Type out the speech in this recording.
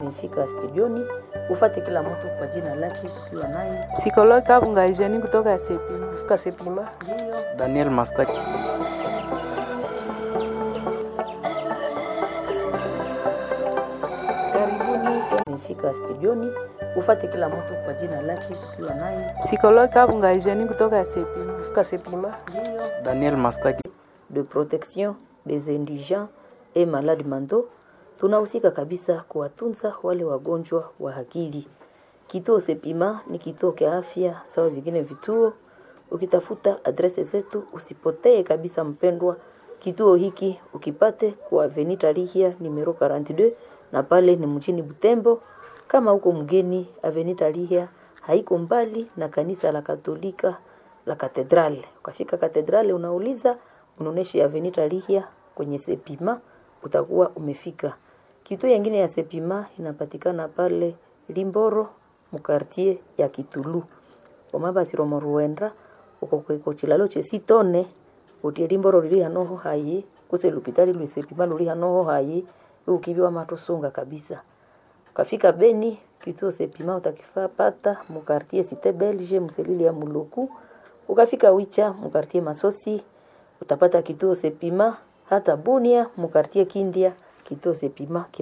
umefika studioni, ufate kila mtu kwa jina lake, tukiwa naye Psikologi Kabunga Eugenie kutoka Sepima. Kasepima. Ndio. Daniel Mastaki. Karibuni, umefika studioni, ufate kila mtu kwa jina lake, tukiwa naye Psikologi Kabunga Eugenie kutoka Sepima. Kasepima. Ndio. Daniel Mastaki. de protection des indigents et malades mentaux tunahusika kabisa kuwatunza wale wagonjwa wa akili. Kituo Sepima ni kituo cha afya sawa vingine vituo. Ukitafuta adrese zetu usipotee kabisa, mpendwa. Kituo hiki ukipate kwa Avenue Tarihia numero 42 na pale ni mjini Butembo. Kama uko mgeni, Avenue Tarihia haiko mbali na kanisa la Katolika la katedrale. Ukafika katedrale, unauliza unaonesha Avenue Tarihia kwenye Sepima, utakuwa umefika. Kituo yengine ya Sepima inapatikana pale Limboro mukartie ya Kitulu omabasiro ruenda uko kweko chilalo chesitone utie Limboro lili hanoho hayi kuse lupitali lwi Sepima luli hanoho hayi ukibiwa matusunga kabisa ukafika Beni kituo Sepima utakifapata mukartie Cité Belge mselili ya Muluku ukafika Wicha mukartie Masosi utapata kituo Sepima hata Bunia mukartie Kindia kituo Sepima